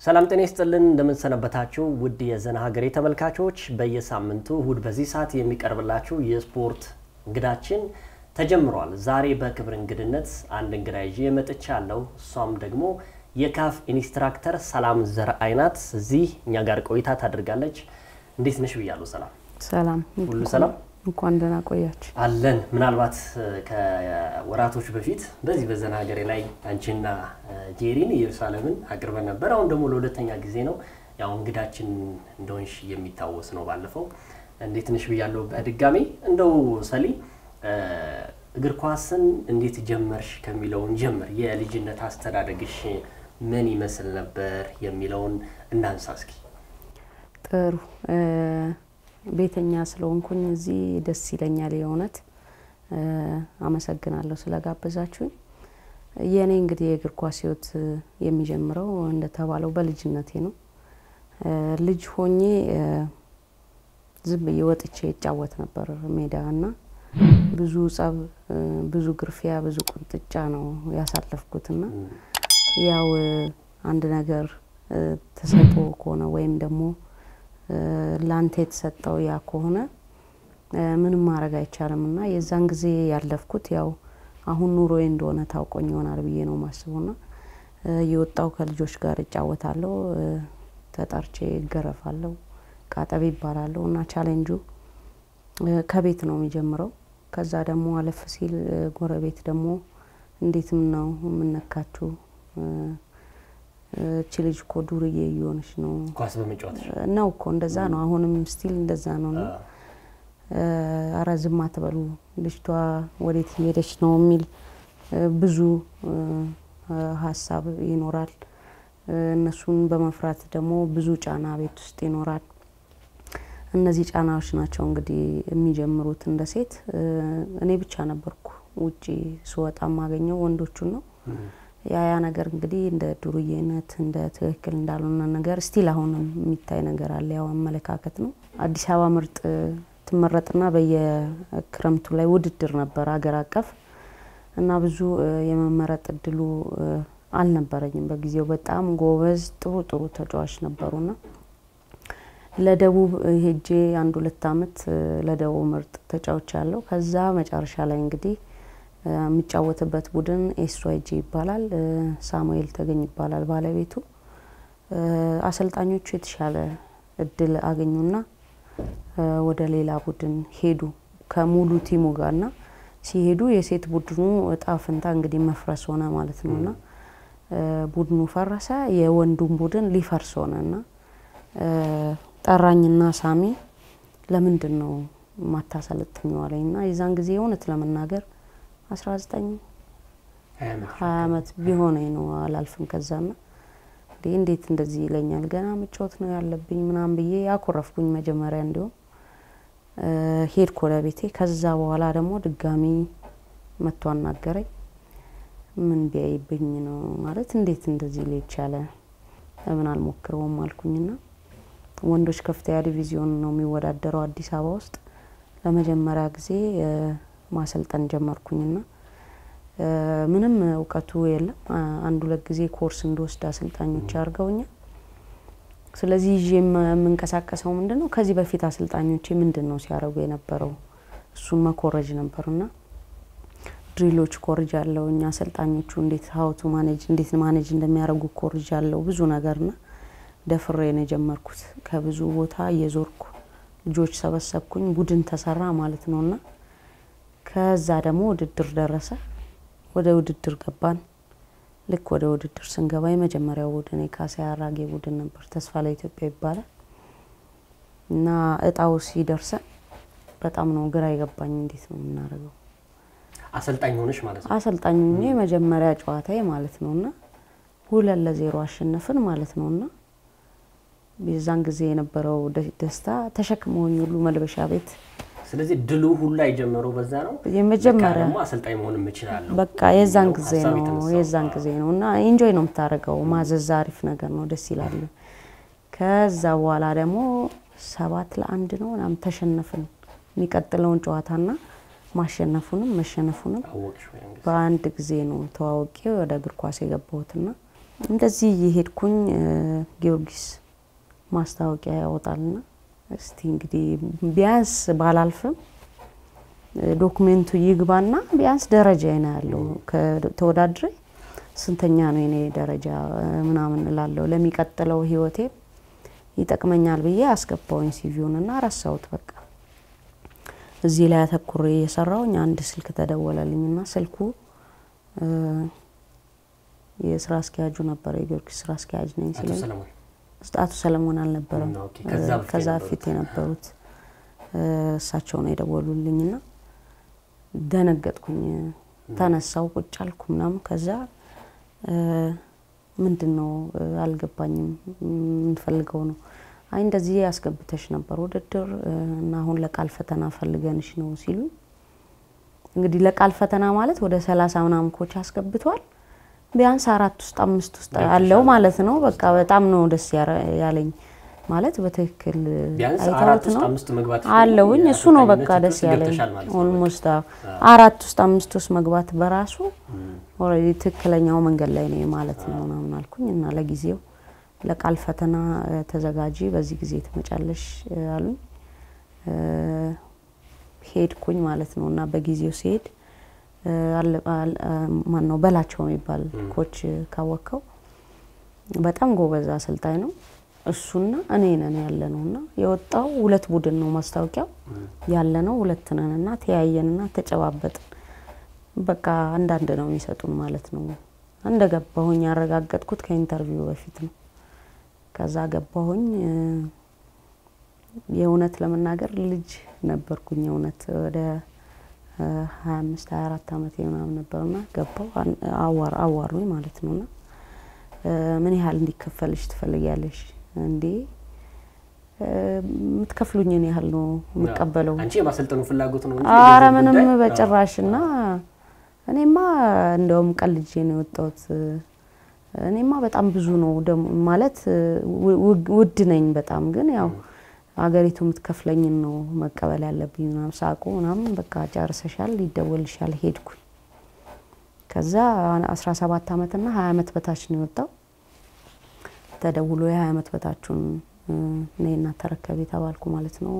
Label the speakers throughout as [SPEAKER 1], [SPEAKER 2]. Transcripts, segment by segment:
[SPEAKER 1] ሰላም ጤና ይስጥልን እንደምንሰነበታችሁ ውድ የዘና ሀገሬ ተመልካቾች፣ በየሳምንቱ እሁድ በዚህ ሰዓት የሚቀርብላችሁ የስፖርት እንግዳችን ተጀምሯል። ዛሬ በክብር እንግድነት አንድ እንግዳ ይዤ መጥቻለሁ። እሷም ደግሞ የካፍ ኢንስትራክተር ሰላም ዘርአይ ናት። እዚህ እኛ ጋር ቆይታ ታደርጋለች። እንዴት ነሽ ብያለሁ። ሰላም
[SPEAKER 2] ሰላም
[SPEAKER 1] ሁሉ ሰላም
[SPEAKER 2] እንኳን ደህና ቆያችሁ።
[SPEAKER 1] አለን። ምናልባት ከወራቶች በፊት በዚህ በዘና ሀገሬ ላይ አንቺና ጄሪን ኢየሩሳሌምን አቅርበን ነበር። አሁን ደግሞ ለሁለተኛ ጊዜ ነው። ያው እንግዳችን እንደሆንሽ የሚታወስ ነው። ባለፈው እንዴት ነሽ ብያለሁ በድጋሚ እንደው ሰሊ እግር ኳስን እንዴት ጀመርሽ ከሚለውን ጀምር። የልጅነት አስተዳደግሽ ምን ይመስል ነበር የሚለውን እናንሳ እስኪ።
[SPEAKER 2] ጥሩ ቤተኛ ስለሆንኩኝ እዚህ ደስ ይለኛል። የእውነት አመሰግናለሁ ስለጋበዛችሁኝ። የእኔ እንግዲህ የእግር ኳስ ሕይወት የሚጀምረው እንደተባለው በልጅነቴ ነው። ልጅ ሆኜ ዝም ብዬ ወጥቼ ይጫወት ነበር ሜዳ እና ብዙ ጸብ፣ ብዙ ግርፊያ፣ ብዙ ቁንጥጫ ነው ያሳለፍኩትና ያው አንድ ነገር ተሰጥቶ ከሆነ ወይም ደግሞ ላንተ የተሰጠው ያ ከሆነ ምንም ማድረግ አይቻልም እና የዛን ጊዜ ያለፍኩት ያው አሁን ኑሮዬ እንደሆነ ታውቆኝ ይሆናል ብዬ ነው ማስበውና የወጣው ከልጆች ጋር እጫወታለሁ፣ ተጠርቼ እገረፋለሁ፣ ቃጠቤ ይባላለሁ እና ቻሌንጁ ከቤት ነው የሚጀምረው። ከዛ ደግሞ አለፍ ሲል ጎረቤት ደግሞ እንዴትም ነው የምነካችሁ እቺ ልጅ እኮ ዱርዬ እየሆነች ነው
[SPEAKER 1] ኳስ በመጫወት
[SPEAKER 2] ነው እኮ እንደዛ ነው። አሁንም ስቲል እንደዛ ነው ነው አረ ዝም አትበሉ ልጅቷ ወዴት እየሄደች ነው የሚል ብዙ ሀሳብ ይኖራል። እነሱን በመፍራት ደግሞ ብዙ ጫና ቤት ውስጥ ይኖራል። እነዚህ ጫናዎች ናቸው እንግዲህ የሚጀምሩት እንደ ሴት። እኔ ብቻ ነበርኩ ውጪ ስወጣ የማገኘው ወንዶቹን ነው። ያ ያ ነገር እንግዲህ እንደ ዱርዬነት እንደ ትክክል እንዳልሆነ ነገር ስቲል አሁንም የሚታይ ነገር አለ። ያው አመለካከት ነው። አዲስ አበባ ምርጥ ትመረጥና በየክረምቱ ላይ ውድድር ነበር አገር አቀፍ እና ብዙ የመመረጥ እድሉ አልነበረኝም በጊዜው። በጣም ጎበዝ ጥሩ ጥሩ ተጫዋች ነበሩና ለደቡብ ሄጄ አንድ ሁለት አመት ለደቡብ ምርጥ ተጫዋች ያለው ከዛ መጨረሻ ላይ እንግዲህ የሚጫወትበት ቡድን ኤስዋይጂ ይባላል። ሳሙኤል ተገኝ ይባላል ባለቤቱ። አሰልጣኞቹ የተሻለ እድል አገኙና ወደ ሌላ ቡድን ሄዱ ከሙሉ ቲሙ ጋርና ሲሄዱ የሴት ቡድኑ እጣ ፍንታ እንግዲህ መፍረስ ሆነ ማለት ነውና ቡድኑ ፈረሰ። የወንዱን ቡድን ሊፈርስ ሆነና ጠራኝና ሳሚ ለምንድን ነው ማታሰለጥኘው አለኝና የዛን ጊዜ እውነት ለመናገር አስራ ዘጠኝ ሀያ አመት ቢሆነኝ ነው አላልፍም። ከዛና እንዴ እንዴት እንደዚህ ይለኛል ገና መጫወት ነው ያለብኝ ምናምን ብዬ ያኮረፍኩኝ መጀመሪያ እንዲሁም ሄድኩ ወደ ቤቴ። ከዛ በኋላ ደግሞ ድጋሚ መጥቶ አናገረኝ። ምን ቢያይብኝ ነው ማለት እንዴት እንደዚህ ሊቻለ ለምን አልሞክረውም አልኩኝና ወንዶች ከፍተኛ ዲቪዚዮን ነው የሚወዳደረው አዲስ አበባ ውስጥ ለመጀመሪያ ጊዜ ማሰልጠን ጀመርኩኝና ምንም እውቀቱ የለም። አንድ ሁለት ጊዜ ኮርስ እንድወስድ አሰልጣኞች አድርገውኛል። ስለዚህ ይዤ የምንቀሳቀሰው ምንድን ነው ከዚህ በፊት አሰልጣኞቼ ምንድን ነው ሲያደርጉ የነበረው እሱን መኮረጅ ነበርና ድሪሎች ኮርጅ አለው እኛ አሰልጣኞቹ እንዴት ሀውቱ ማኔጅ እንዴት ማኔጅ እንደሚያደርጉ ኮርጅ አለው ብዙ ነገርና ደፍሬ ነው የጀመርኩት። ከብዙ ቦታ እየዞርኩ ልጆች ሰበሰብኩኝ፣ ቡድን ተሰራ ማለት ነውና ከዛ ደግሞ ውድድር ደረሰ። ወደ ውድድር ገባን። ልክ ወደ ውድድር ስንገባ የመጀመሪያው ቡድን የካሳ አራጌ ቡድን ነበር፣ ተስፋ ለኢትዮጵያ ይባላል እና እጣው ሲደርሰን በጣም ነው ግራ የገባኝ። እንዴት ነው የምናደርገው?
[SPEAKER 1] አሰልጣኝ ሆነሽ ማለት ነው?
[SPEAKER 2] አሰልጣኝ የመጀመሪያ ጨዋታዬ ማለት ነውና ሁለት ለዜሮ አሸነፍን ማለት ነውና የዛን ጊዜ የነበረው ደስታ ተሸክመውኝ ሁሉ መልበሻ ቤት
[SPEAKER 1] ስለዚህ ድሉ ሁላ የጀመረው በዛ ነው።
[SPEAKER 2] የመጀመሪያ
[SPEAKER 1] ደግሞ አሰልጣኝ መሆንም እችላለሁ
[SPEAKER 2] በቃ የዛን ጊዜ
[SPEAKER 1] ሀሳብ
[SPEAKER 2] ነው
[SPEAKER 1] የተነሳው።
[SPEAKER 2] የዛን ጊዜ ነው እና ኢንጆይ ነው የምታደርገው። ማዘዝ አሪፍ ነገር ነው፣ ደስ ይላል። ከዛ በኋላ ደግሞ ሰባት ለአንድ ነው ምናምን ተሸነፍን። የሚቀጥለውን ጨዋታና ማሸነፉንም መሸነፉንም
[SPEAKER 1] አወቅሽ ወይ እንግዲህ?
[SPEAKER 2] በአንድ ጊዜ ነው ተዋውቄ ወደ እግር ኳስ የገባሁትና እንደዚህ እየሄድኩኝ ጊዮርጊስ ማስታወቂያ ያወጣልና እስቲ እንግዲህ ቢያንስ ባላልፍም ዶክሜንቱ ይግባና ቢያንስ ደረጃ ነው ያለው ከተወዳድሬ ስንተኛ ነው የኔ ደረጃ ምናምን እላለሁ። ለሚቀጥለው ህይወቴ ይጠቅመኛል ብዬ አስገባውኝ ሲቪውንና ረሳሁት። በቃ እዚህ ላይ አተኩሬ እየሰራውኝ አንድ ስልክ ተደወለልኝና ስልኩ የስራ አስኪያጁ ነበረ። የጊዮርጊስ ስራ አስኪያጅ ነኝ ሲለኝ አቶ ሰለሞን አልነበረም፣ ከዛ በፊት የነበሩት እሳቸው ነው የደወሉልኝና ደነገጥኩኝ። ተነሳው ቁጭ አልኩ ምናምን። ከዛ ምንድን ነው አልገባኝም፣ የምንፈልገው ነው። አይ እንደዚህ ያስገብተሽ ነበር ውድድር እና አሁን ለቃል ፈተና ፈልገንሽ ነው ሲሉ፣ እንግዲህ ለቃል ፈተና ማለት ወደ ሰላሳ ምናምን ኮች አስገብቷል። ቢያንስ አራት ውስጥ አምስት ውስጥ አለው ማለት ነው። በቃ በጣም ነው ደስ ያለኝ ማለት በትክክል አይተውት ነው አለውኝ። እሱ ነው በቃ ደስ ያለኝ። ኦልሞስት አራት ውስጥ አምስት ውስጥ መግባት በራሱ ኦልሬዲ ትክክለኛው መንገድ ላይ ነው ማለት ነው ምናምን አልኩኝ እና ለጊዜው ለቃል ፈተና ተዘጋጂ፣ በዚህ ጊዜ ትመጫለሽ አሉኝ። ሄድኩኝ ማለት ነው እና በጊዜው ሲሄድ ማን ነው በላቸው የሚባል ኮች ካወቅከው በጣም ጎበዝ አሰልጣኝ ነው። እሱና እኔ ነን ያለ ነው እና የወጣው ሁለት ቡድን ነው ማስታወቂያው ያለ ነው ሁለት ነን እና ተያየንና ተጨባበጥን። በቃ አንዳንድ ነው የሚሰጡን ማለት ነው። እንደ ገባሁኝ ያረጋገጥኩት ከኢንተርቪው በፊት ነው። ከዛ ገባሁኝ። የእውነት ለመናገር ልጅ ነበርኩኝ። የእውነት ወደ ሀያ አምስት ሀያ አራት አመት ምናምን ነበርና ገባው አዋሩኝ ማለት ነውና ምን ያህል እንዲከፈልሽ ትፈልጊያለሽ? እንዴ የምትከፍሉኝን ያህል ነው የምቀበለው።
[SPEAKER 1] አንቺ የማሰልጠኑ ፍላጎት ነው እንጂ
[SPEAKER 2] አረ ምንም በጭራሽ እና እኔማ እንደውም ቀልጄ ነው የወጣሁት። እኔማ በጣም ብዙ ነው ደግሞ ማለት ውድ ነኝ በጣም ግን ያው ሀገሪቱ የምትከፍለኝን ነው መቀበል ያለብኝ ምናምን ሳቁ ምናምን በቃ ጨርሰሻል፣ ይደወልሻል ሄድኩኝ። ከዛ አስራ ሰባት አመትና ሀያ አመት በታች ነው የወጣው። ተደውሎ የሀያ አመት በታችሁን ነይና ተረከቢ ተባልኩ ማለት ነው።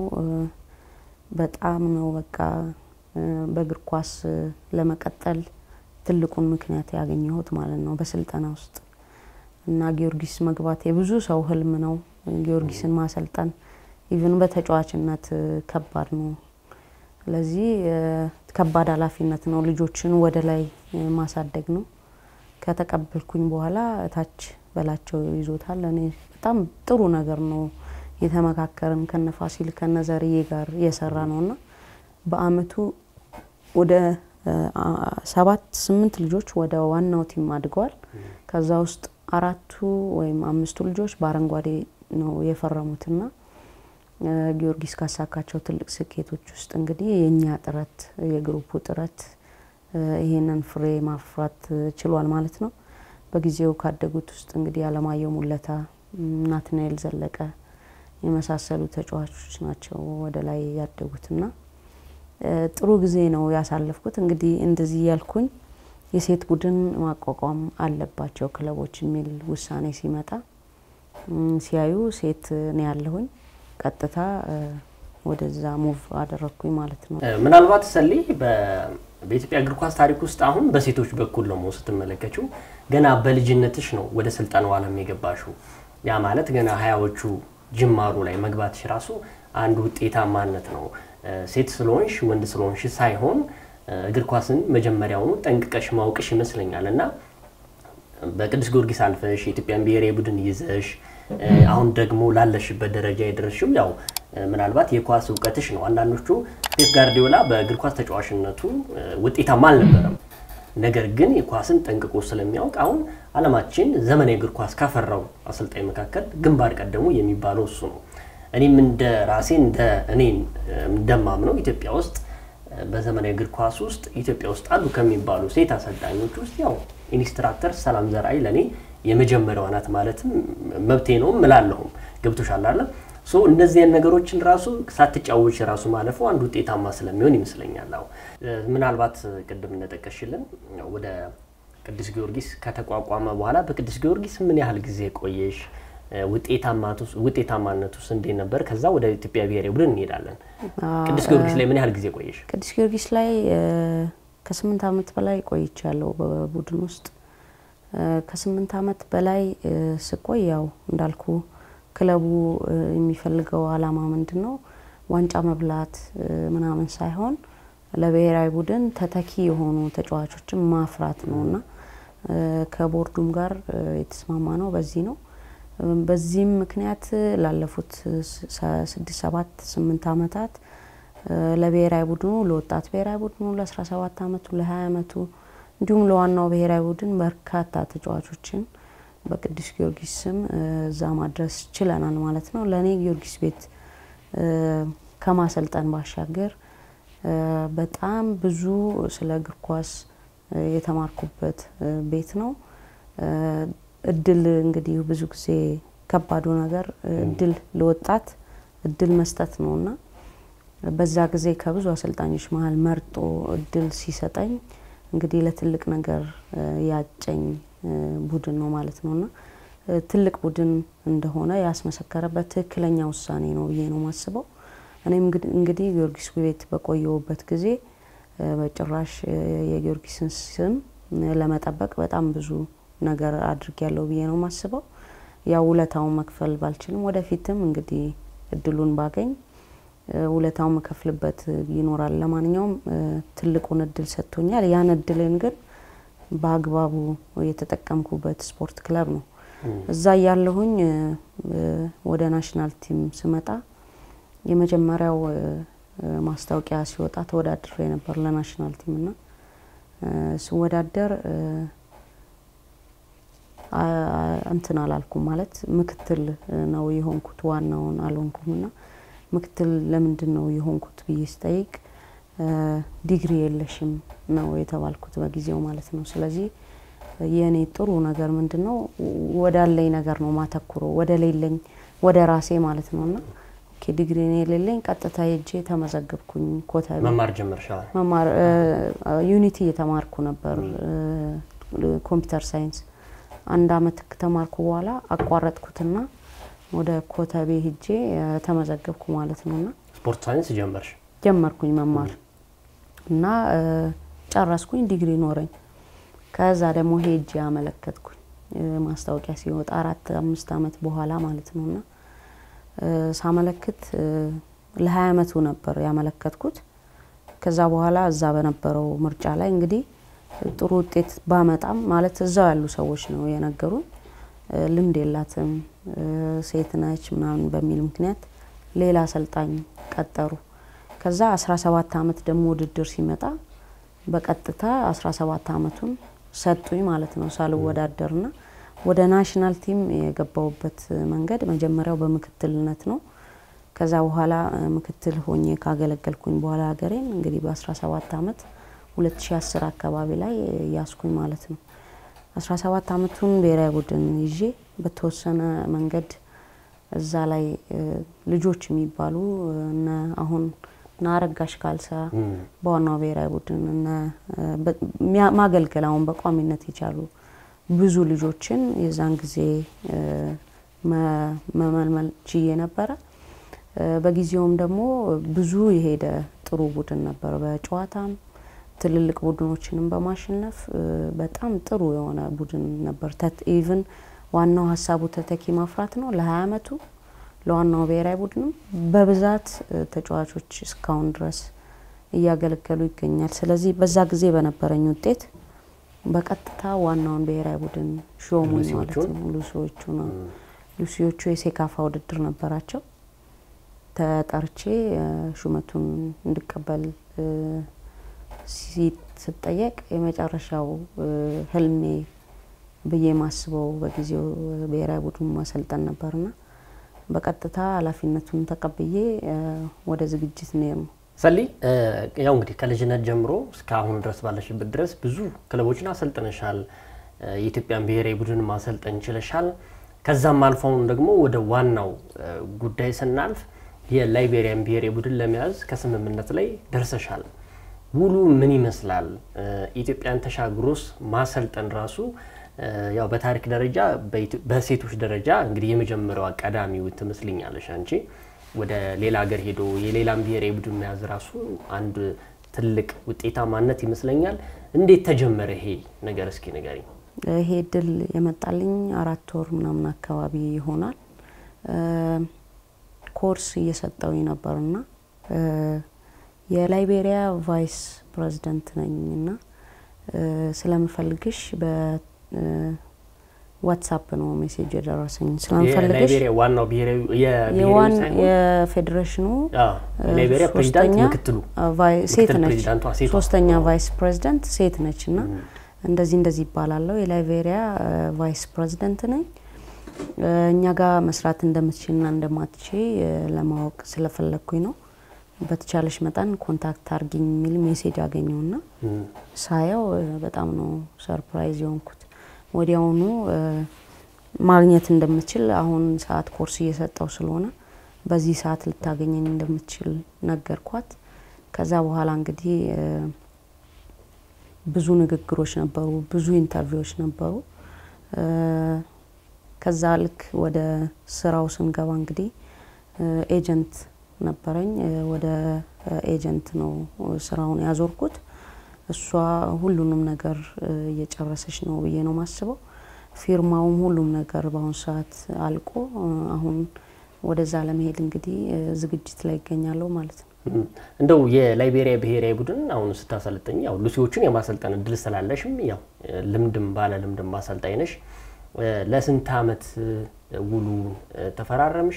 [SPEAKER 2] በጣም ነው በቃ በእግር ኳስ ለመቀጠል ትልቁን ምክንያት ያገኘሁት ማለት ነው በስልጠና ውስጥ እና ጊዮርጊስ መግባት የብዙ ሰው ህልም ነው። ጊዮርጊስን ማሰልጠን ኢቭን በተጫዋችነት ከባድ ነው። ስለዚህ ከባድ ኃላፊነት ነው። ልጆችን ወደ ላይ ማሳደግ ነው። ከተቀበልኩኝ በኋላ እታች በላቸው ይዞታል። እኔ በጣም ጥሩ ነገር ነው የተመካከርን ከነ ፋሲል ከነ ዘርዬ ጋር የሰራ ነው እና በአመቱ ወደ ሰባት ስምንት ልጆች ወደ ዋናው ቲም አድገዋል። ከዛ ውስጥ አራቱ ወይም አምስቱ ልጆች በአረንጓዴ ነው የፈረሙትና ጊዮርጊስ ካሳካቸው ትልቅ ስኬቶች ውስጥ እንግዲህ የእኛ ጥረት የግሩፑ ጥረት ይሄንን ፍሬ ማፍራት ችሏል ማለት ነው። በጊዜው ካደጉት ውስጥ እንግዲህ አለማየሁ ሙለታ፣ ናትናኤል ዘለቀ የመሳሰሉ ተጫዋቾች ናቸው ወደ ላይ ያደጉትና ጥሩ ጊዜ ነው ያሳለፍኩት። እንግዲህ እንደዚህ ያልኩኝ የሴት ቡድን ማቋቋም አለባቸው ክለቦች የሚል ውሳኔ ሲመጣ ሲያዩ ሴት ነው ያለሁኝ ቀጥታ ወደዛ ሙቭ አደረግኩኝ ማለት ነው።
[SPEAKER 1] ምናልባት ሰሊ በኢትዮጵያ እግር ኳስ ታሪክ ውስጥ አሁን በሴቶች በኩል ነው ስትመለከችው ገና በልጅነትሽ ነው ወደ ስልጠናው ዓለም የገባሽው። ያ ማለት ገና ሀያዎቹ ጅማሩ ላይ መግባትሽ ራሱ አንድ ውጤታማነት ነው። ሴት ስለሆንሽ ወንድ ስለሆንሽ ሳይሆን እግር ኳስን መጀመሪያውኑ ጠንቅቀሽ ማውቅሽ ይመስለኛል እና በቅዱስ ጊዮርጊስ አልፈሽ የኢትዮጵያን ብሔራዊ ቡድን ይዘሽ አሁን ደግሞ ላለሽበት ደረጃ የደረስሽው ያው ምናልባት የኳስ እውቀትሽ ነው። አንዳንዶቹ ፔፕ ጋርዲዮላ በእግር ኳስ ተጫዋችነቱ ውጤታማ አልነበረም። ነገር ግን የኳስን ጠንቅቆ ስለሚያውቅ አሁን ዓለማችን ዘመናዊ እግር ኳስ ካፈራው አሰልጣኝ መካከል ግንባር ቀደሙ የሚባለው እሱ ነው። እኔም እንደ ራሴ እንደ እኔን እንደማምነው ኢትዮጵያ ውስጥ በዘመናዊ እግር ኳስ ውስጥ ኢትዮጵያ ውስጥ አሉ ከሚባሉ ሴት አሰልጣኞች ውስጥ ያው ኢንስትራክተር ሰላም ዘርአይ ለእኔ የመጀመሪያዋ ናት ማለትም መብቴ ነው እላለሁም። ገብቶሻል አይደል? ሶ እነዚህን ነገሮችን ራሱ ሳትጫወች ራሱ ማለፉ አንድ ውጤታማ ስለሚሆን ይመስለኛል። አዎ ምናልባት ቅድም እንደጠቀሽልን ወደ ቅዱስ ጊዮርጊስ ከተቋቋመ በኋላ በቅዱስ ጊዮርጊስ ምን ያህል ጊዜ ቆየሽ? ውጤታማነቱስ እንዴት ነበር? ከዛ ወደ ኢትዮጵያ ብሔራዊ ቡድን እንሄዳለን። ቅዱስ ጊዮርጊስ ላይ ምን ያህል ጊዜ ቆየሽ?
[SPEAKER 2] ቅዱስ ጊዮርጊስ ላይ ከስምንት ዓመት በላይ ቆይቻለሁ በቡድን ውስጥ። ከስምንት ዓመት በላይ ስቆይ ያው እንዳልኩ ክለቡ የሚፈልገው አላማ ምንድን ነው? ዋንጫ መብላት ምናምን ሳይሆን ለብሔራዊ ቡድን ተተኪ የሆኑ ተጫዋቾችን ማፍራት ነው እና ከቦርዱም ጋር የተስማማ ነው በዚህ ነው። በዚህም ምክንያት ላለፉት ስድስት ሰባት ስምንት ዓመታት ለብሔራዊ ቡድኑ ለወጣት ብሔራዊ ቡድኑ ለአስራ ሰባት ዓመቱ ለሀያ ዓመቱ እንዲሁም ለዋናው ብሔራዊ ቡድን በርካታ ተጫዋቾችን በቅዱስ ጊዮርጊስ ስም እዛ ማድረስ ችለናል ማለት ነው። ለእኔ ጊዮርጊስ ቤት ከማሰልጠን ባሻገር በጣም ብዙ ስለ እግር ኳስ የተማርኩበት ቤት ነው። እድል እንግዲህ ብዙ ጊዜ ከባዱ ነገር እድል ለወጣት እድል መስጠት ነው እና በዛ ጊዜ ከብዙ አሰልጣኞች መሀል መርጦ እድል ሲሰጠኝ እንግዲህ ለትልቅ ነገር ያጨኝ ቡድን ነው ማለት ነው እና ትልቅ ቡድን እንደሆነ ያስመሰከረበት ትክክለኛ ውሳኔ ነው ብዬ ነው ማስበው። እኔም እንግዲህ ጊዮርጊስ ቤት በቆየሁበት ጊዜ በጭራሽ የጊዮርጊስን ስም ለመጠበቅ በጣም ብዙ ነገር አድርጊያለሁ ብዬ ነው ማስበው። ያው ውለታውን መክፈል ባልችልም ወደፊትም እንግዲህ እድሉን ባገኝ ውለታውን መከፍልበት ይኖራል። ለማንኛውም ትልቁን እድል ሰጥቶኛል። ያን እድልን ግን በአግባቡ የተጠቀምኩበት ስፖርት ክለብ ነው። እዛ እያለሁኝ ወደ ናሽናል ቲም ስመጣ የመጀመሪያው ማስታወቂያ ሲወጣ ተወዳድሬ ነበር ለናሽናል ቲም እና ስወዳደር እንትን አላልኩም ማለት ምክትል ነው የሆንኩት፣ ዋናውን አልሆንኩም እና ምክትል ለምንድን ነው የሆንኩት ብዬ ስጠይቅ ዲግሪ የለሽም ነው የተባልኩት በጊዜው ማለት ነው። ስለዚህ የእኔ ጥሩ ነገር ምንድን ነው ወዳለኝ ነገር ነው ማተኩሮ ወደ ሌለኝ ወደ ራሴ ማለት ነው እና ዲግሪ የሌለኝ ቀጥታ ሄጄ ተመዘገብኩኝ። ኮተቤ
[SPEAKER 1] መማር ጀመርሻል?
[SPEAKER 2] መማር ዩኒቲ እየተማርኩ ነበር ኮምፒውተር ሳይንስ አንድ አመት ከተማርኩ በኋላ አቋረጥኩትና ወደ ኮተቤ ሄጄ ተመዘገብኩ ማለት ነው እና
[SPEAKER 1] ስፖርት ሳይንስ ጀመርሽ?
[SPEAKER 2] ጀመርኩኝ መማር እና ጨረስኩኝ፣ ዲግሪ ኖረኝ። ከዛ ደግሞ ሄጄ አመለከትኩኝ ማስታወቂያ ሲወጣ አራት አምስት አመት በኋላ ማለት ነው እና ሳመለክት ለሀያ አመቱ ነበር ያመለከትኩት። ከዛ በኋላ እዛ በነበረው ምርጫ ላይ እንግዲህ ጥሩ ውጤት ባመጣም ማለት እዛው ያሉ ሰዎች ነው የነገሩን፣ ልምድ የላትም ሴት ነች ምናምን በሚል ምክንያት ሌላ አሰልጣኝ ቀጠሩ። ከዛ 17 አመት ደግሞ ውድድር ሲመጣ በቀጥታ 17 አመቱን ሰጡኝ ማለት ነው ሳልወዳደርና ወደ ናሽናል ቲም የገባውበት መንገድ መጀመሪያው በምክትልነት ነው። ከዛ በኋላ ምክትል ሆኜ ካገለገልኩኝ በኋላ ሀገሬን እንግዲህ በ17 አመት 2010 አካባቢ ላይ ያስኩኝ ማለት ነው። 17 አመቱን ብሔራዊ ቡድን ይዤ በተወሰነ መንገድ እዛ ላይ ልጆች የሚባሉ እነ አሁን እነ አረጋሽ ካልሳ በዋናው ብሔራዊ ቡድን እነ ማገልገል አሁን በቋሚነት የቻሉ ብዙ ልጆችን የዛን ጊዜ መመልመል ችዬ ነበረ። በጊዜውም ደግሞ ብዙ የሄደ ጥሩ ቡድን ነበር። በጨዋታም ትልልቅ ቡድኖችንም በማሸነፍ በጣም ጥሩ የሆነ ቡድን ነበር። ኢቭን ዋናው ሀሳቡ ተተኪ ማፍራት ነው። ለሀያ አመቱ ለዋናው ብሔራዊ ቡድንም በብዛት ተጫዋቾች እስካሁን ድረስ እያገለገሉ ይገኛል። ስለዚህ በዛ ጊዜ በነበረኝ ውጤት በቀጥታ ዋናውን ብሔራዊ ቡድን ሾሙኝ ማለት ነው። ሉሲዎቹ ነው ሉሲዎቹ የሴካፋ ውድድር ነበራቸው። ተጠርቼ ሹመቱን እንድቀበል ስጠየቅ የመጨረሻው ህልሜ ብዬ ማስበው በጊዜው ብሔራዊ ቡድኑ ማሰልጠን ነበርና በቀጥታ ኃላፊነቱን ተቀብዬ ወደ ዝግጅት ነው
[SPEAKER 1] ሰሊ ያው እንግዲህ ከልጅነት ጀምሮ እስከ አሁን ድረስ ባለሽበት ድረስ ብዙ ክለቦችን አሰልጥነሻል። የኢትዮጵያን ብሔራዊ ቡድን ማሰልጠን ችለሻል። ከዛም አልፈውን ደግሞ ወደ ዋናው ጉዳይ ስናልፍ የላይቤሪያን ብሔራዊ ቡድን ለመያዝ ከስምምነት ላይ ደርሰሻል። ውሉ ምን ይመስላል? ኢትዮጵያን ተሻግሮስ ማሰልጠን ራሱ ያው በታሪክ ደረጃ በሴቶች ደረጃ እንግዲህ የመጀመሪያዋ ቀዳሚው ትመስልኛለሽ አንቺ። ወደ ሌላ ሀገር ሄዶ የሌላም ብሔራዊ ቡድን መያዝ ራሱ አንድ ትልቅ ውጤታማነት ይመስለኛል። እንዴት ተጀመረ ይሄ ነገር? እስኪ ንገሪኝ።
[SPEAKER 2] ይሄ እድል የመጣልኝ አራት ወር ምናምን አካባቢ ይሆናል። ኮርስ እየሰጠው ነበርና የላይቤሪያ ቫይስ ፕሬዚደንት ነኝ እና ስለምፈልግሽ በዋትሳፕ ነው ሜሴጅ የደረሰኝ። ስለምፈልግሽ
[SPEAKER 1] ዋናው ብሔራዊ
[SPEAKER 2] የፌዴሬሽኑ
[SPEAKER 1] ላይቤሪያ ፕሬዚዳንት ምክትሉ
[SPEAKER 2] ሴት ነች፣ ሶስተኛ ቫይስ ፕሬዚደንት ሴት ነች እና እንደዚህ እንደዚህ ይባላለሁ የላይቤሪያ ቫይስ ፕሬዚደንት ነኝ እኛ ጋር መስራት እንደምትችልና እንደማትች ለማወቅ ስለፈለግኩኝ ነው። በተቻለሽ መጠን ኮንታክት አርጊኝ የሚል ሜሴጅ አገኘውና ሳየው በጣም ነው ሰርፕራይዝ የሆንኩት። ወዲያውኑ ማግኘት እንደምችል አሁን ሰዓት ኮርስ እየሰጠው ስለሆነ በዚህ ሰዓት ልታገኘኝ እንደምትችል ነገርኳት። ከዛ በኋላ እንግዲህ ብዙ ንግግሮች ነበሩ፣ ብዙ ኢንተርቪዎች ነበሩ። ከዛ ልክ ወደ ስራው ስንገባ እንግዲህ ኤጀንት ነበረኝ። ወደ ኤጀንት ነው ስራውን ያዞርኩት። እሷ ሁሉንም ነገር እየጨረሰች ነው ብዬ ነው ማስበው። ፊርማውም ሁሉም ነገር በአሁኑ ሰዓት አልቆ አሁን ወደዛ ለመሄድ እንግዲህ ዝግጅት ላይ ይገኛለሁ ማለት ነው።
[SPEAKER 1] እንደው የላይቤሪያ ብሔራዊ ቡድን አሁን ስታሰልጠኝ ያው ሉሲዎችን የማሰልጠን እድል ስላለሽም ያው ልምድም ባለ ልምድም ማሰልጣኝ ነሽ። ለስንት አመት ውሉ ተፈራረምሽ?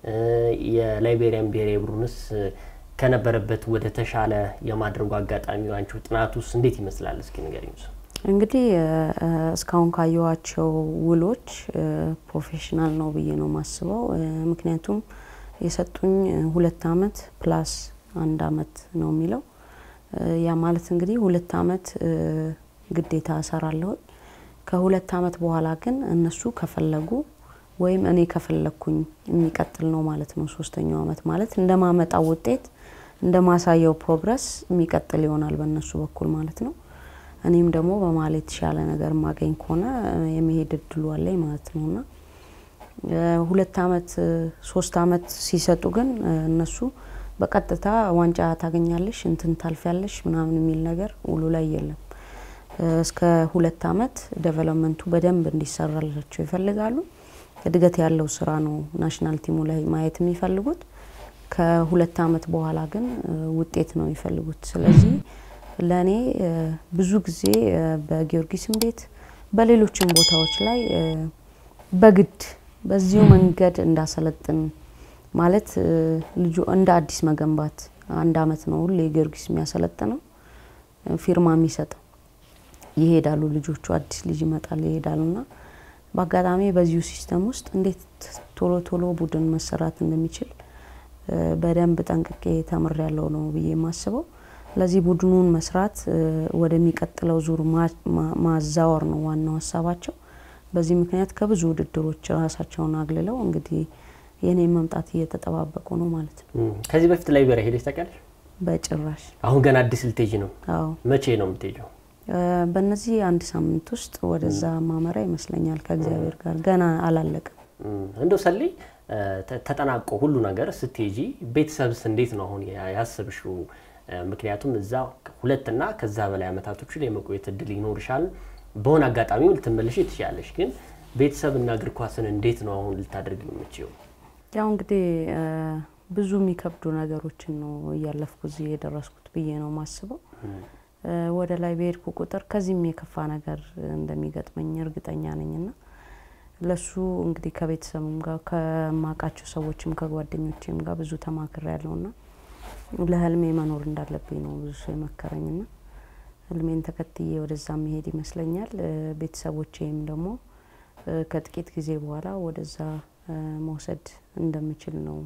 [SPEAKER 1] የላይቤሪያን ብሔራዊ ቡድንስ ከነበረበት ወደ ተሻለ የማድረጉ አጋጣሚ አንቺ ጥናት ውስጥ እንዴት ይመስላል? እስኪ ንገሪኝ።
[SPEAKER 2] እንግዲህ እስካሁን ካየኋቸው ውሎች ፕሮፌሽናል ነው ብዬ ነው ማስበው። ምክንያቱም የሰጡኝ ሁለት አመት ፕላስ አንድ አመት ነው የሚለው። ያ ማለት እንግዲህ ሁለት አመት ግዴታ እሰራለሁ። ከሁለት አመት በኋላ ግን እነሱ ከፈለጉ ወይም እኔ ከፈለግኩኝ የሚቀጥል ነው ማለት ነው። ሶስተኛው አመት ማለት እንደማመጣው ውጤት እንደማሳየው ፕሮግረስ የሚቀጥል ይሆናል በእነሱ በኩል ማለት ነው። እኔም ደግሞ በመሀል የተሻለ ነገር ማገኝ ከሆነ የመሄድ እድሉ አለኝ ማለት ነው እና ሁለት አመት ሶስት አመት ሲሰጡ ግን እነሱ በቀጥታ ዋንጫ ታገኛለሽ እንትን ታልፊያለሽ ምናምን የሚል ነገር ውሉ ላይ የለም። እስከ ሁለት አመት ዴቨሎፕመንቱ በደንብ እንዲሰራላቸው ይፈልጋሉ። እድገት ያለው ስራ ነው ናሽናል ቲሙ ላይ ማየት የሚፈልጉት። ከሁለት አመት በኋላ ግን ውጤት ነው የሚፈልጉት። ስለዚህ ለእኔ ብዙ ጊዜ በጊዮርጊስም ቤት በሌሎችም ቦታዎች ላይ በግድ በዚሁ መንገድ እንዳሰለጥን ማለት ልጁ እንደ አዲስ መገንባት አንድ አመት ነው ሁሌ ጊዮርጊስ የሚያሰለጥነው ፊርማ የሚሰጠው ይሄዳሉ ልጆቹ አዲስ ልጅ ይመጣል ይሄዳሉ ና በአጋጣሚ በዚሁ ሲስተም ውስጥ እንዴት ቶሎ ቶሎ ቡድን መሰራት እንደሚችል በደንብ ጠንቅቄ ተምር ያለው ነው ብዬ የማስበው። ለዚህ ቡድኑን መስራት ወደሚቀጥለው ዙር ማዛወር ነው ዋናው ሀሳባቸው። በዚህ ምክንያት ከብዙ ውድድሮች ራሳቸውን አግልለው እንግዲህ የኔ መምጣት እየተጠባበቁ ነው ማለት ነው።
[SPEAKER 1] ከዚህ በፊት ላይቤሪያ ሄደሽ ታውቂያለሽ?
[SPEAKER 2] በጭራሽ።
[SPEAKER 1] አሁን ገና አዲስ ልትሄጂ ነው?
[SPEAKER 2] አዎ።
[SPEAKER 1] መቼ ነው የምትሄጂው?
[SPEAKER 2] በእነዚህ አንድ ሳምንት ውስጥ ወደዛ ማመራ ይመስለኛል። ከእግዚአብሔር ጋር ገና አላለቅም።
[SPEAKER 1] እንደው ሰሌ ተጠናቆ ሁሉ ነገር ስትሄጂ ቤተሰብስ እንዴት ነው አሁን ያሰብሽው? ምክንያቱም እዛ ሁለትና ከዛ በላይ አመታቶች ላይ የመቆየት እድል ይኖርሻል። በሆነ አጋጣሚ ልትመለሽ ትችላለሽ። ግን ቤተሰብና እግር ኳስን እንዴት ነው አሁን ልታደርግ የምችው?
[SPEAKER 2] ያው እንግዲህ ብዙ የሚከብዱ ነገሮችን ነው እያለፍኩ እዚህ የደረስኩት ብዬ ነው ማስበው። ወደ ላይ በሄድኩ ቁጥር ከዚህም የከፋ ነገር እንደሚገጥመኝ እርግጠኛ ነኝና ለሱ እንግዲህ ከቤተሰብም ጋር ከማውቃቸው ሰዎችም ከጓደኞችም ጋር ብዙ ተማክሬ ያለውና ለህልሜ መኖር እንዳለብኝ ነው ብዙ ሰው የመከረኝና ህልሜን ተከትዬ ወደዛ መሄድ ይመስለኛል። ቤተሰቦቼም ደግሞ ከጥቂት ጊዜ በኋላ ወደዛ መውሰድ እንደምችል ነው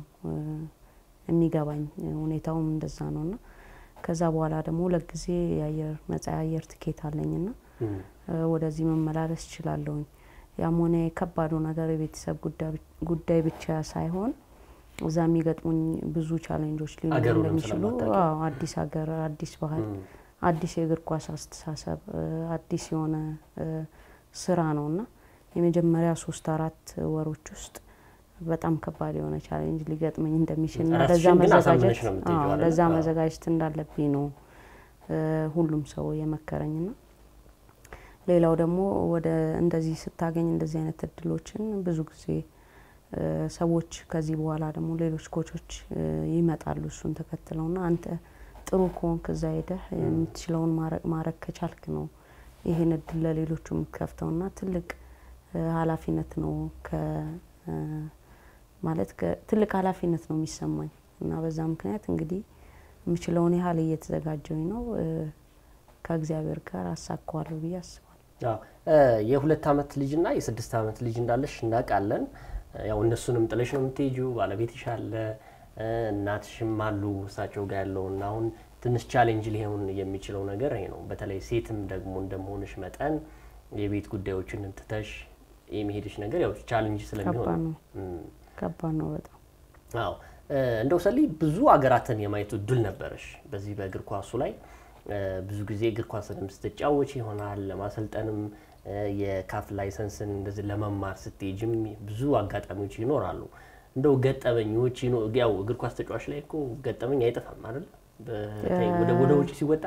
[SPEAKER 2] የሚገባኝ። ሁኔታውም እንደዛ ነውና ከዛ በኋላ ደግሞ ሁለት ጊዜ የአየር ነጻ የአየር ትኬት አለኝና ወደዚህ መመላለስ እችላለሁኝ። ያም ሆነ የከባዱ ነገር የቤተሰብ ጉዳይ ብቻ ሳይሆን እዛ የሚገጥሙኝ ብዙ ቻሌንጆች ሊኖሩ
[SPEAKER 1] አገሩንም
[SPEAKER 2] እንደሚችሉ
[SPEAKER 1] ስለማታውቂ።
[SPEAKER 2] አዎ፣ አዲስ ሀገር፣ አዲስ ባህል፣ አዲስ የእግር ኳስ አስተሳሰብ፣ እ፣ አዲስ የሆነ እ፣ ስራ ነው እና የመጀመሪያ ሶስት አራት ወሮች ውስጥ በጣም ከባድ የሆነ ቻሌንጅ ሊገጥመኝ እንደሚችል እና ለዛ
[SPEAKER 1] ራስሽን ግን አሳምነሽ
[SPEAKER 2] መዘጋጀት
[SPEAKER 1] ነው የምትሄጂው
[SPEAKER 2] አዎ፣
[SPEAKER 1] አይደለ?
[SPEAKER 2] ለዛ
[SPEAKER 1] አዎ።
[SPEAKER 2] መዘጋጀት እንዳለብኝ ነው እ፣ ሁሉም ሰው የመከረኝ ና ሌላው ደግሞ ወደ እንደዚህ ስታገኝ እንደዚህ አይነት እድሎችን ብዙ ጊዜ እ፣ ሰዎች ከዚህ በኋላ ደግሞ ሌሎች ኮቾች እ፣ ይመጣሉ እሱን ተከትለው ና አንተ ጥሩ ከሆንክ እዛ ሄደህ የምትችለውን ማረ- ማድረግ ከቻልክ ነው ይህን እድል ለሌሎቹ የምትከፍተው ና ትልቅ እ፣ ኃላፊነት ነው ከ እ፣ ማለት ከ- ትልቅ ኃላፊነት ነው የሚሰማኝ እና በዛ ምክንያት እንግዲህ የምችለውን ያህል እየተዘጋጀውኝ ነው እ፣ ከእግዚአብሔር ጋር አሳካዋለሁ ብዬ አስባለሁ።
[SPEAKER 1] አዎ እ፣ የሁለት አመት ልጅና የስድስት አመት ልጅ እንዳለሽ እናውቃለን። እ፣ ያው እነሱንም ጥለሽ ነው የምትሄጂው። ባለቤትሽ አለ እ፣ እናትሽም አሉ እሳቸው ጋር ያለው እና አሁን ትንሽ ቻሌንጅ ሊሆን የሚችለው ነገር ይሄ ነው። በተለይ ሴትም ደግሞ እንደመሆንሽ መጠን የቤት ጉዳዮችን ትተሽ የሚሄድሽ ነገር ያው ቻሌንጅ ስለሚሆን
[SPEAKER 2] ከባድ ነው።
[SPEAKER 1] እም፣
[SPEAKER 2] ከባድ ነው በጣም
[SPEAKER 1] አዎ እ፣ እንደው ሰሊ ብዙ ሀገራትን የማየት እድል ነበረሽ በዚህ በእግር ኳሱ ላይ እ፣ ብዙ ጊዜ እግር ኳስንም ስትጫወች ይሆናል ለማሰልጠንም እ፣ የካፍ ላይሰንስን እንደዚህ ለመማር ስትሄጅም ብዙ አጋጣሚዎች ይኖራሉ። እንደው ገጠመኞች ይኖ- ያው እግር ኳስ ተጫዋች ላይ እኮ ገጠመኝ አይጠፋም አይደል? በተለይ ወደ ወደ ውጭ ሲወጣ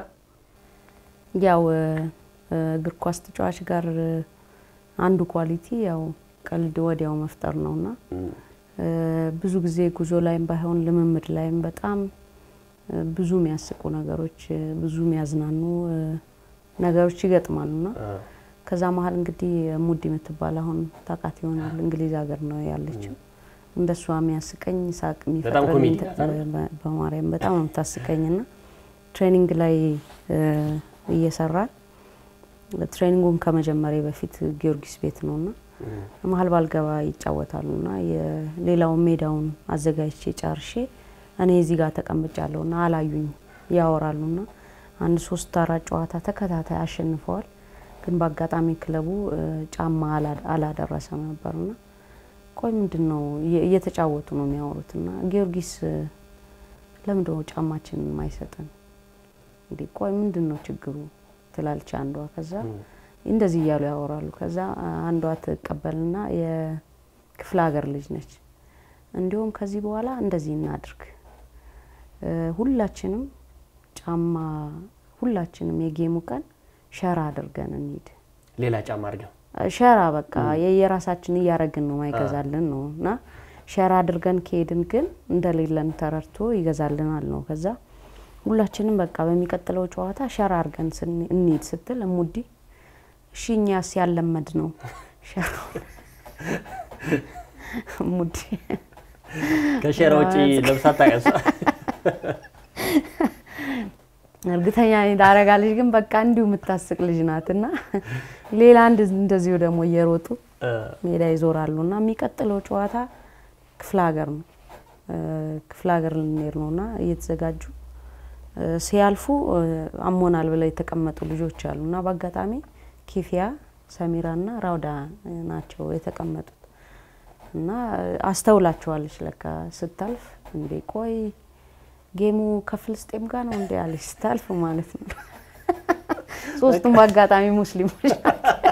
[SPEAKER 2] ያው እ፣ እ፣ እግር ኳስ ተጫዋች ጋር እ፣ አንዱ ኳሊቲ ያው ቀልድ ወዲያው መፍጠር ነውና
[SPEAKER 1] እም፣
[SPEAKER 2] እ፣ ብዙ ጊዜ ጉዞ ላይም ባይሆን ልምምድ ላይም በጣም እ፣ ብዙ የሚያስቁ ነገሮች እ፣ ብዙ የሚያዝናኑ እ፣ ነገሮች ይገጥማሉና
[SPEAKER 1] እ፣
[SPEAKER 2] ከዛ መሀል እንግዲህ ሙዲ የምትባል አሁን ታውቃት ይሆናል እንግሊዝ ሀገር ነው ያለችው። እንደሷ የሚያስቀኝ ሳቅ
[SPEAKER 1] በጣም
[SPEAKER 2] የሚፈጥርልኝ
[SPEAKER 1] ኮሜዲ
[SPEAKER 2] ተ-
[SPEAKER 1] ናት አይደል?
[SPEAKER 2] በ- በማርያም በጣም ነው የምታስቀኝ ና ትሬኒንግ ላይ እ፣ እየሰራን ትሬኒንጉን ከመጀመሪያ በፊት ጊዮርጊስ ቤት ነው ና
[SPEAKER 1] እም፣
[SPEAKER 2] መሀል ባልገባ ይጫወታሉ ና የሌላውን ሜዳውን አዘጋጅቼ ጨርሼ እኔ እዚህ ጋር ተቀምጫለሁ ና አላዩኝ ያወራሉ ና አንድ ሶስት አራት ጨዋታ ተከታታይ አሸንፈዋል። ግን በአጋጣሚ ክለቡ እ፣ ጫማ አላ- አላደረሰም ነበር ና ቆይ ምንድን ነው እየ- እየተጫወቱ ነው የሚያወሩት ና ጊዮርጊስ እ፣ ለምንድን ነው ጫማችንን የማይሰጠን እንዴ? ቆይ ምንድን ነው ችግሩ ትላለች አንዷ። ከዛ
[SPEAKER 1] እም፣
[SPEAKER 2] እንደዚህ እያሉ ያወራሉ። ከዛ አንዷ ትቀበልና የክፍለ ሀገር ልጅ ነች። እንዲሁም ከዚህ በኋላ እንደዚህ እናድርግ እ፣ ሁላችንም ጫማ ሁላችንም የጌሙ ቀን ሸራ አድርገን እንሂድ።
[SPEAKER 1] ሌላ ጫማ አድርገው
[SPEAKER 2] ሸራ በቃ የየራሳችን እያረግን ነው ማይገዛልን ነው እና ሸራ አድርገን ከሄድን ግን እንደሌለን ተረድቶ ይገዛልናል ነው። ከዛ ሁላችንም በቃ በሚቀጥለው ጨዋታ ሸራ አድርገን ስን- እንሂድ ስትል እሙዲ እሺ እኛስ ያለመድ ነው ሸራ እሙዲ
[SPEAKER 1] ከሸራ ውጭ ለብሳ ታቀሷ
[SPEAKER 2] እርግጠኛ ነኝ ታረጋለች፣ ግን በቃ እንዲሁ የምታስቅ ልጅ ናት እና ሌላ አንድ እንደዚሁ ደግሞ እየሮጡ ሜዳ ይዞራሉ እና የሚቀጥለው ጨዋታ ክፍለ ሀገር ነው እ፣ ክፍለ ሀገር ልንሄድ ነው እና እየተዘጋጁ እ፣ ሲያልፉ እ፣ አሞናል ብለው የተቀመጡ ልጆች አሉ እና በአጋጣሚ ኪፊያ ሰሚራ እና ራውዳ ናቸው የተቀመጡት እና አስተውላቸዋለች ለካ ስታልፍ እንዴ ቆይ ጌሙ ከፍልስጤም ጋር ነው እንዴ አለች ስታልፍ ማለት ነው ሶስቱም በአጋጣሚ ሙስሊሞች ናቸው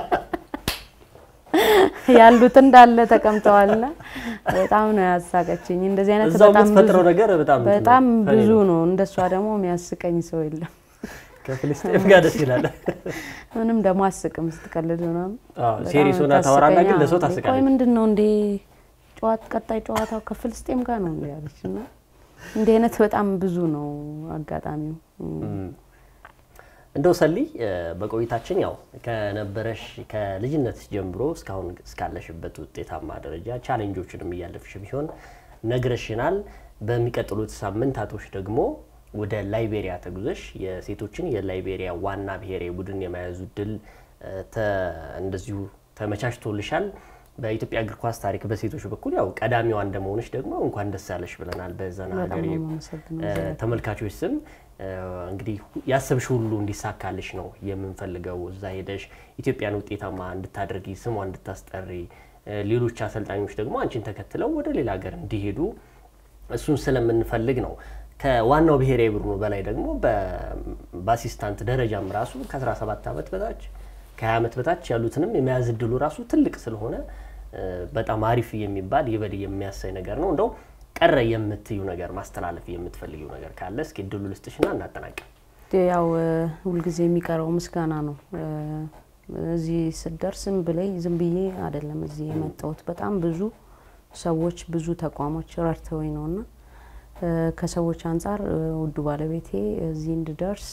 [SPEAKER 2] ያሉት እንዳለ ተቀምጠዋልና በጣም ነው ያሳቀችኝ። እንደዚህ አይነት
[SPEAKER 1] እዛው
[SPEAKER 2] በጣም ብዙ
[SPEAKER 1] የምትፈጥረው ነገር በጣም እንትን ነው፣
[SPEAKER 2] በጣም
[SPEAKER 1] ፈኒ
[SPEAKER 2] ብዙ
[SPEAKER 1] ነው።
[SPEAKER 2] ነው። እንደሷ ደግሞ የሚያስቀኝ ሰው የለም።
[SPEAKER 1] ከፍልስጤም ጋር ደስ ይላል።
[SPEAKER 2] ምንም ደግሞ አስቅም ስትቀልድ ምናምን
[SPEAKER 1] አዎ፣
[SPEAKER 2] በጣም
[SPEAKER 1] ሴሪየስ ሆና ታወራና ግን ለሰው
[SPEAKER 2] ታስቀኛ። ቆይ
[SPEAKER 1] ታስቃለች።
[SPEAKER 2] ምንድን ነው እንዴ ጨዋት ቀጣይ ጨዋታው ከፍልስጤም ጋር ነው እንዴ ያለች እና እንዲህ አይነት በጣም ብዙ ነው አጋጣሚው።
[SPEAKER 1] እም። እንደው ሰሊ እ፣ በቆይታችን ያው ከነበረሽ ከልጅነትሽ ጀምሮ እስካሁን እስካለሽበት ውጤታማ ደረጃ ቻሌንጆችንም እያለፍሽ ቢሆን ነግረሽናል። በሚቀጥሉት ሳምንታቶች ደግሞ ወደ ላይቤሪያ ተጉዘሽ የሴቶችን የላይቤሪያ ዋና ብሔራዊ ቡድን የመያዙ ድል እ፣ ተ- እንደዚሁ ተመቻችቶልሻል። በኢትዮጵያ እግር ኳስ ታሪክ በሴቶች በኩል ያው ቀዳሚዋ እንደመሆንሽ ደግሞ እንኳን ደስ ያለሽ ብለናል። በዘና
[SPEAKER 2] በጣም
[SPEAKER 1] ሀገሬ
[SPEAKER 2] ነው የማመሰግነው።
[SPEAKER 1] እ፣ ተመልካቾች ስም እ፣ እንግዲህ ያሰብሽ ሁሉ እንዲሳካልሽ ነው የምንፈልገው። እዛ ሄደሽ ኢትዮጵያን ውጤታማ እንድታደርጊ ስሟ እንድታስጠሪ እ፣ ሌሎች አሰልጣኞች ደግሞ አንቺን ተከትለው ወደ ሌላ ሀገር እንዲሄዱ እሱን ስለምንፈልግ ነው። ከዋናው ብሔራዊ ቡድኑ በላይ ደግሞ በአሲስታንት ደረጃም ራሱ ከ17 ዓመት በታች ከ20 ዓመት በታች ያሉትንም የመያዝ እድሉ ራሱ ትልቅ ስለሆነ በጣም አሪፍ የሚባል ይበል የሚያሳይ ነገር ነው። እንደው ቀረ የምትዩ ነገር ማስተላለፍ የምትፈልጊው ነገር ካለ እስኪ እድሉ ልስጥሽና እናጠናቀም።
[SPEAKER 2] ያው ሁልጊዜ የሚቀረው ምስጋና ነው። እዚህ ስደርስ ዝም ብለኝ ዝም ብዬ አይደለም እዚህ የመጣሁት። በጣም ብዙ ሰዎች ብዙ ተቋሞች ረድተውኝ ነው እና ከሰዎች አንጻር ውዱ ባለቤቴ እዚህ እንድደርስ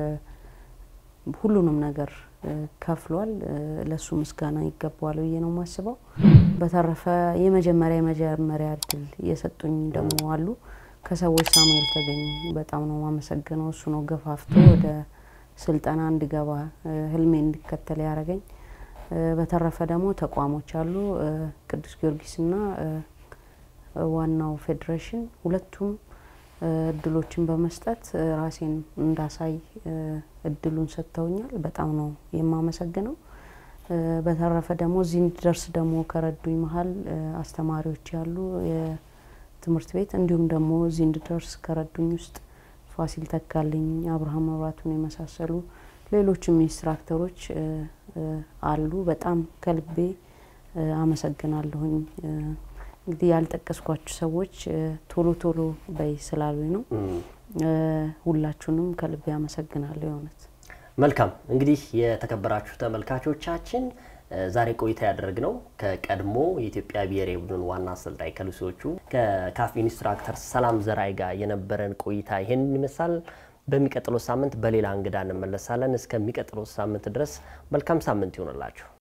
[SPEAKER 2] ሁሉንም ነገር ከፍሏል። ለሱ ምስጋና ይገባዋል ብዬ ነው የማስበው። በተረፈ የመጀመሪያ የመጀመሪያ እድል የሰጡኝ ደግሞ አሉ ከሰዎች ሳሙኤል ተገኝ በጣም ነው የማመሰግነው። እሱ ነው ገፋፍቶ ወደ ስልጠና እንድገባ ህልሜ እንዲከተል ያደረገኝ። በተረፈ ደግሞ ተቋሞች አሉ ቅዱስ ጊዮርጊስና ዋናው ፌዴሬሽን ሁለቱም እድሎችን በመስጠት ራሴን እንዳሳይ እድሉን ሰጥተውኛል። በጣም ነው የማመሰግነው። በተረፈ ደግሞ እዚህ እንድደርስ ደግሞ ከረዱኝ መሀል አስተማሪዎች ያሉ የትምህርት ቤት እንዲሁም ደግሞ እዚህ እንድደርስ ከረዱኝ ውስጥ ፋሲል ተካልኝ፣ አብርሃም መብራቱን የመሳሰሉ ሌሎችም ኢንስትራክተሮች አሉ። በጣም ከልቤ አመሰግናለሁኝ። እንግዲህ ያልጠቀስኳችሁ ሰዎች ቶሎ ቶሎ በይ ስላሉኝ ነው። ሁላችሁንም ከልቤ አመሰግናለሁ። የእውነት
[SPEAKER 1] መልካም። እንግዲህ የተከበራችሁ ተመልካቾቻችን ዛሬ ቆይታ ያደረግነው ከቀድሞ የኢትዮጵያ ብሔራዊ ቡድን ዋና አሰልጣኝ ከሉሲዎቹ ከካፍ ኢንስትራክተር ሰላም ዘራይ ጋር የነበረን ቆይታ ይሄንን ይመስላል። በሚቀጥለው ሳምንት በሌላ እንግዳ እንመለሳለን። እስከሚቀጥለው ሳምንት ድረስ መልካም ሳምንት ይሆንላችሁ።